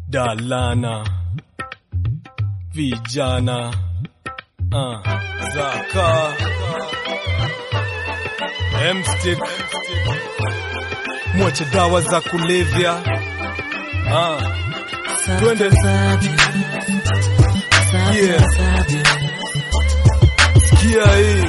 Dalana vijana uh, Zaka Mstick mwache dawa za kulevya uh, twende yeah. Sikia hii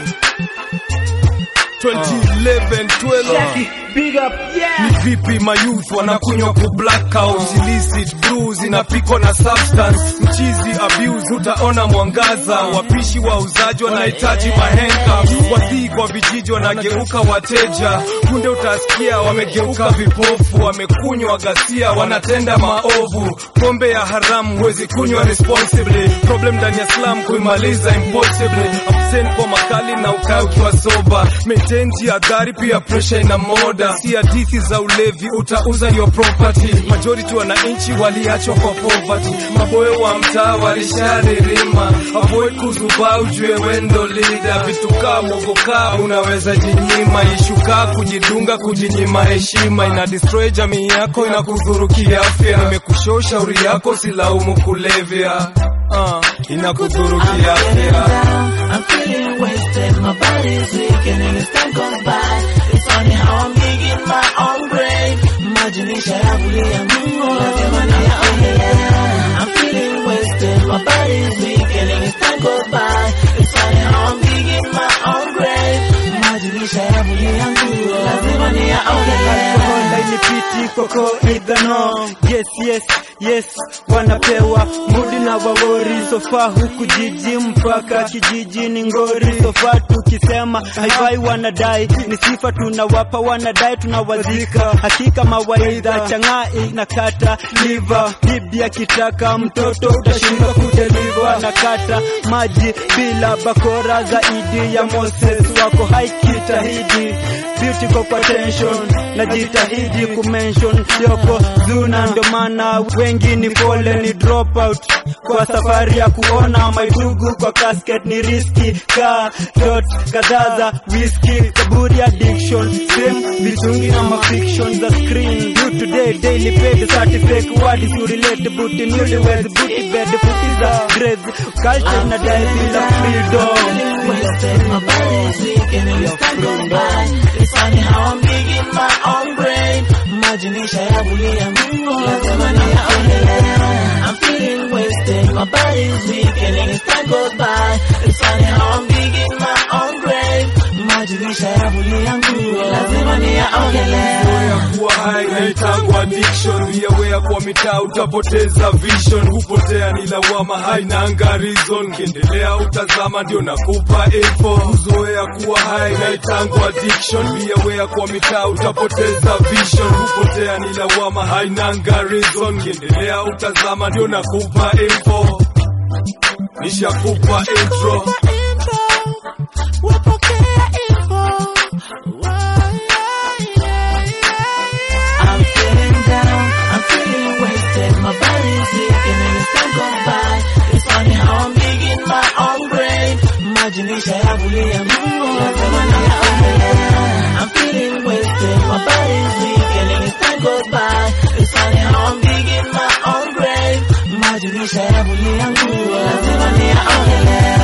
2011 12 Big up, yeah. ni vipi mayouth wanakunywa ku blackout illicit brews inapikwa na substance mchizi abuse utaona mwangaza wapishi wauzaji wanahitaji mahenga wasii kwa vijiji wanageuka wateja kunde utasikia wamegeuka vipofu wamekunywa ghasia wanatenda maovu pombe ya haramu huwezi kunywa responsibly problem ndani ya slam kuimaliza impossibly absent kwa makali na ukae ukiwa soba maintain jihadhari pia pressure ina moda si hadithi za ulevi utauza your property majority wananchi waliachwa kwa poverty maboyo wa mtaa walisharirima avoid kuzubaa ujue wendo leader vitukaa mogokaa unaweza jinyima ishukaa kujidunga kujinyima heshima ina destroy jamii yako inakudhuru kiafya nimekushow shauri yako silaumu kulevya uh, inakudhuru kiafya I'm feeling wasted, my body's weak and as time goes by, it's funny how I'm digging my own grave. Imaginisha ya kulia Mungu, lazima niyaongelea. I'm feeling wasted, my body's weak and as time goes by, it's funny how I'm digging my own grave. Imaginisha ya kulia Mungu, lazima niyaongelea. Alcohol inipiti koko idhano yes yes yes wanapewa mudi na wawori sofa huku jiji mpaka kijiji ni ngori sofa tukisema haifai wanadai ni sifa tunawapa wanadai tunawazika hakika mawaidha chang'aa inakata liva bibi akitaka mtoto utashindwa kudeliva nakata maji bila bakora zaidi ya Moses wako haikitahidi beauty kwa tension najitahidi kumention yoko zuna ndo maana wengi ni pole ni drop out kwa safari ya kuona maitugu kwa casket ni riski ka dot kadhaa za whisky kaburi addiction same vitungi na mafiction za screen you today daily pay the certificate what is you relate booty newlyweds booty bed futi za grades culture na dai bila freedom wasted, my body's weak and as time goes by, it's funny how I'm digging my own grave. Imaginisha ya kulia Mungu, lazima niyaongelea. I'm feeling wasted, my body's weak and as time goes by, it's funny how I'm digging my own grave. Imaginisha ya kulia Mungu, lazima niyaongelea. ya kuwa hai naitangwa addiction viawea kwa mitaa utapoteza vision hupotea ni lawama hainanga reason kiendelea utazama ndio nakupa info kuzoea kuwa hai naitangwa addiction viawea kwa mitaa utapoteza vision hupotea ni lawama hainanga reason kiendelea utazama ndio nakupa info nishakupa intro I'm feeling down, I'm feeling wasted, my body's weak and as time goes by, it's funny how I'm digging my own grave. Imaginisha ya kulia Mungu, lazima niyaongelea. I'm feeling wasted, my body's weak and as time goes by, it's funny how I'm digging my own grave. Imaginisha ya kulia Mungu, lazima niyaongelea.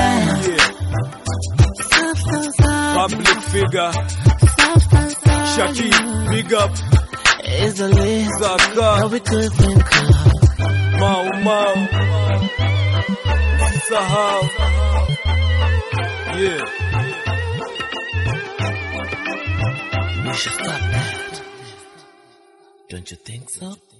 public figure Shaki big up Is the list Zaka that we could think of. Mau Mau Sahau Yeah We should stop that. Don't you think so?